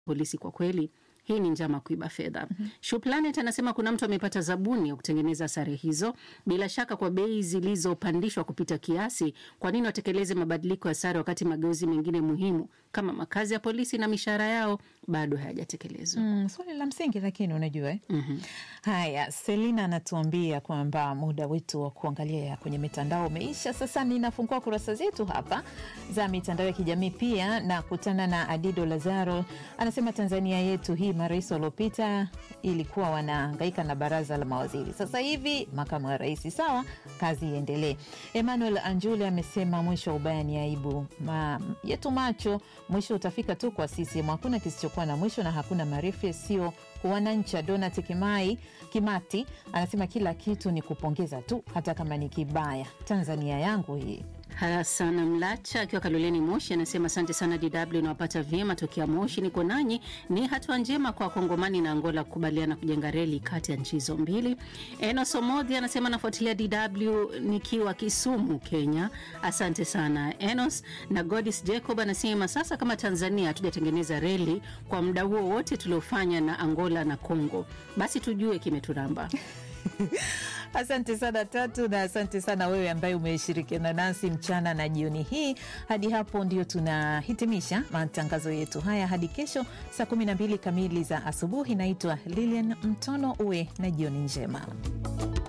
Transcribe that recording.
polisi kwa kweli hii ni njama kuiba fedha. mm -hmm. Shuplanet anasema kuna mtu amepata zabuni ya kutengeneza sare hizo, bila shaka kwa bei zilizopandishwa kupita kiasi. Kwa nini watekeleze mabadiliko ya sare wakati mageuzi mengine muhimu kama makazi ya polisi na mishahara yao bado hayajatekelezwa? Mm, swali la msingi lakini unajua eh? mm -hmm. Haya, Selina anatuambia kwamba muda wetu wa kuangalia kwenye mitandao umeisha. Sasa ninafungua kurasa zetu hapa za mitandao ya kijamii pia na kutana na Adido Lazaro, anasema Tanzania yetu hii marais waliopita ilikuwa wanahangaika na baraza la mawaziri, sasa hivi makamu wa rais. Sawa, kazi iendelee. Emmanuel Anjule amesema mwisho wa ubaya ni aibu Ma, yetu macho, mwisho utafika tu kwa CCM. Hakuna kisichokuwa na mwisho na hakuna marefu yasiyo wananchi. Donat Kimai Kimati anasema kila kitu ni kupongeza tu, hata kama ni kibaya. Tanzania yangu hii. Hasana Mlacha akiwa Kaloleni Moshi anasema asante sana DW, inawapata vyema tokea Moshi, niko nanyi. Ni hatua njema kwa Kongomani na Angola kukubaliana kujenga reli kati ya nchi hizo mbili. Enos Omodhi anasema nafuatilia DW nikiwa Kisumu, Kenya. Asante sana Enos. Na Godis Jacob anasema sasa kama Tanzania hatujatengeneza reli kwa muda huo wote tuliofanya na Angola na Congo, basi tujue kimeturamba. Asante sana Tatu, na asante sana wewe ambaye umeshirikiana nasi mchana na jioni hii. Hadi hapo ndio tunahitimisha matangazo yetu haya hadi kesho saa 12 kamili za asubuhi. Naitwa Lilian Mtono, uwe na jioni njema.